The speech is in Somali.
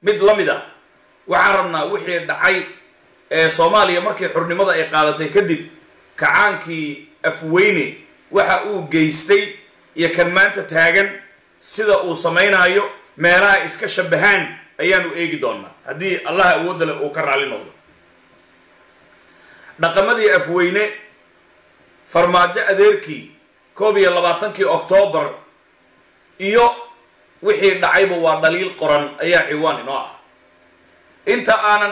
mid la mid a waxaan rabnaa wixii dhacay ee soomaaliya markii xurnimada ay qaadatay kadib kacaankii afweyne waxa uu geystay iyo kan maanta taagan sida uu samaynaayo meelaha iska shabahaan ayaanu eegi doonaa haddii allah awoodda leh uu ka raalli noqdo dhaqamadii afweyne farmaajo adeerkii koob iyo labaatankii oktoobar iyo wixii dhacayba waa dhaliil qoran ayaa ciwaan inoo ah inta aanan